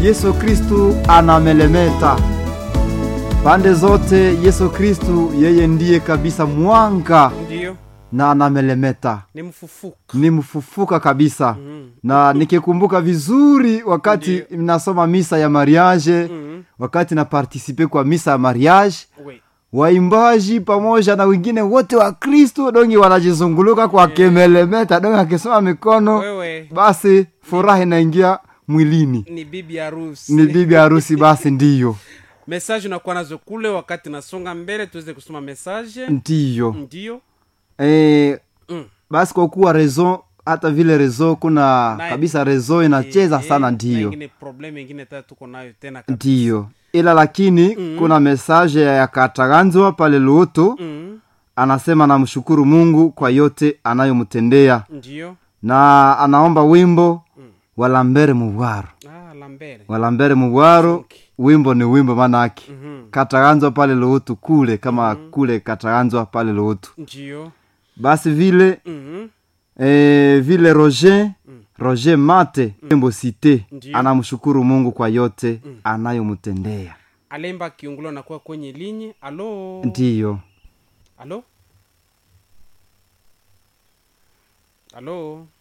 yesu kristu anamelemeta pande zote yesu kristu yeye ndiye kabisa mwanga ndiyo na anamelemeta ni mfufuka ni mfufuka kabisa Mhm. na nikikumbuka vizuri wakati nasoma misa ya mariage Mhm. wakati na partisipe kwa misa ya mariage we waimbaji pamoja na wengine wote wa kristu dongi wanajizunguluka kwa kemelemeta dongi akisoma mikono wewe basi furaha inaingia mwilini ni bibi harusi ni bibi harusi basi ndiyo message unakuwa nazo kule wakati nasonga mbele tuweze kusoma message ndiyo ndiyo e, mm. basi kwa kuwa rezo hata vile rezo kuna Na- kabisa rezo inacheza Eh, sana na ndiyo ingine problem ingine tata tuko nayo tena kabisa. ndiyo ila lakini Mhm. kuna mesaje ya kataganzwa pale luutu Mhm. anasema namshukuru mungu kwa yote anayomtendea ndiyo na anaomba wimbo walambere mubwaro ah, lambere walambere mubwaro Okay. wimbo ni wimbo manake Mhm. kataganzwa pale luutu kule kama kule kataganzwa pale luutu ndiyo basi vile Mhm. e, vile roger roger mate wimbo site Ndiyo. anamshukuru mungu kwa yote anayomtendea alemba kiungulo anakuwa kwenye linye alo ndiyo alo alo